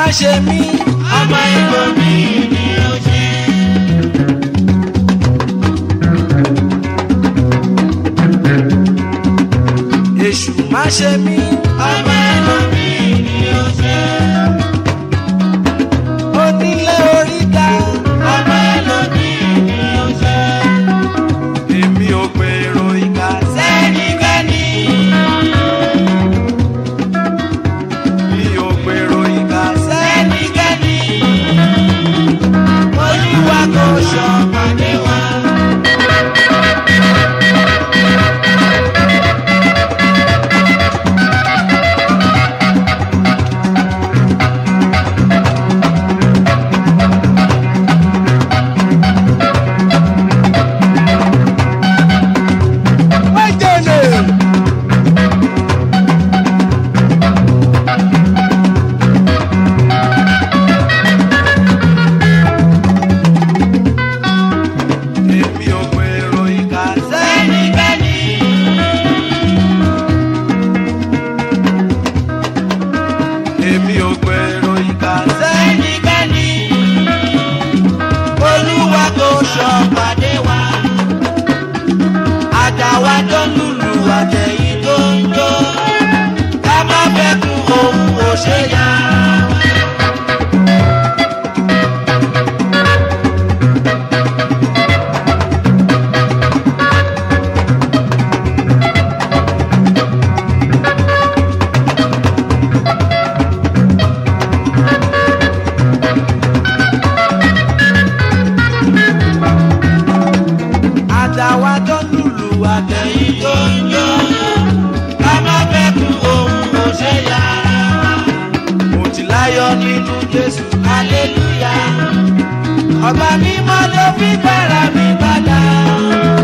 ṣe mí ọmọ ìbò mi ni ó ṣe. èṣù má ṣe mí ọmọ ìbò mi ni ó ṣe. onílé oríta ọmọ ìbò mi ni ó ṣe. èmi ò gbèrò ìkà sẹ́nikẹ́ni mi ò gbèrò ìkà sẹ́nikẹ́ni olúwa kò ṣọ̀pàdé wa. wẹ́jẹ̀lẹ̀. èmi ò gbèrò ìkà sẹ́nikẹ́ni èmi ò gbèrò ìkà sẹ́nikẹ́ni olúwa kò ṣọ̀pàdé wa. àtàwa tó ń lùlù àtẹ̀yìn tó ń jó ká má fẹ́ kú ohun kò ṣe yá. àtàwa tó lùlù àtẹ̀yìn àtẹ̀yìn tó ń jó ká má fẹ́ kú ohun kò ṣe yá. mo ti láyọ̀ nínú jésù hallelujah ọba mímọ́ ló fi gbára mi padà.